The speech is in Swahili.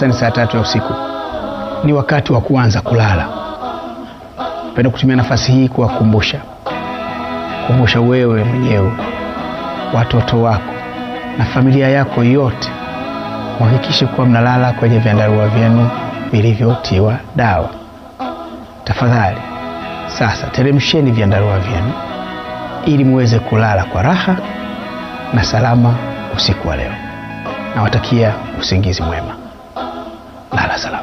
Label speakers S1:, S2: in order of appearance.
S1: wastani saa tatu ya usiku ni wakati wa kuanza kulala. Napenda kutumia nafasi hii kuwakumbusha kumbusha wewe mwenyewe, watoto wako na familia yako yote, muhakikishe kuwa mnalala kwenye vyandarua vyenu vilivyotiwa dawa. Tafadhali sasa teremsheni vyandarua vyenu ili muweze kulala kwa raha na salama usiku wa leo. Nawatakia usingizi mwema, lala salama.